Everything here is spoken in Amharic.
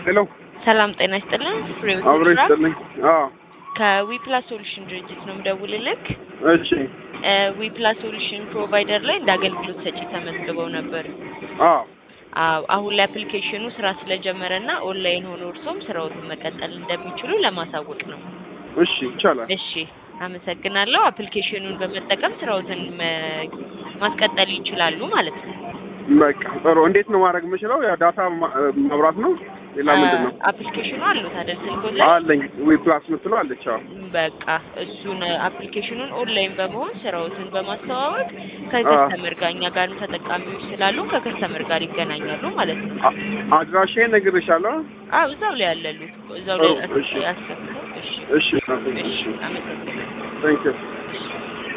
ሄሎ ሰላም ጤና ይስጥልን። ፍሬው አብሮ ይስራ ይስጥልኝ። አዎ ከዊፕላስ ሶሉሽን ድርጅት ነው የምደውልልክ። እሺ ዊፕላስ ሶሉሽን ፕሮቫይደር ላይ እንደ አገልግሎት ሰጪ ተመዝግበው ነበር። አዎ አዎ አሁን ላይ አፕሊኬሽኑ ስራ ስለጀመረ እና ኦንላይን ሆኖ እርሶም ስራዎትን መቀጠል እንደሚችሉ ለማሳወቅ ነው። እሺ ይቻላል። እሺ አመሰግናለሁ። አፕሊኬሽኑን በመጠቀም ስራዎትን መ- ማስቀጠል ይችላሉ ማለት ነው። በቃ ጥሩ። እንዴት ነው ማድረግ የምችለው? ያ ዳታ ማ- መብራት ነው። ሌላ ምንድን ነው? አፕሊኬሽኑ አሉት አይደል ስልኮት ላይ? አለኝ ዊ ፕላስ ምትለው አለች። አዎ በቃ እሱን አፕሊኬሽኑን ኦንላይን በመሆን ስራዎትን በማስተዋወቅ ከከስተመር ጋር እኛ ጋር ተጠቃሚዎች ስላሉ ከከስተመር ጋር ይገናኛሉ ማለት ነው። አ- አድራሻዬን ነግሬሻለሁ። አዎ እዛው ላይ ያለሉት እዛው ላይ ጥሩ፣ እሺ። ያስከፍተው። እሺ እሺ እሺ አመሰግናለሁ። ታንክ ዩ እሺ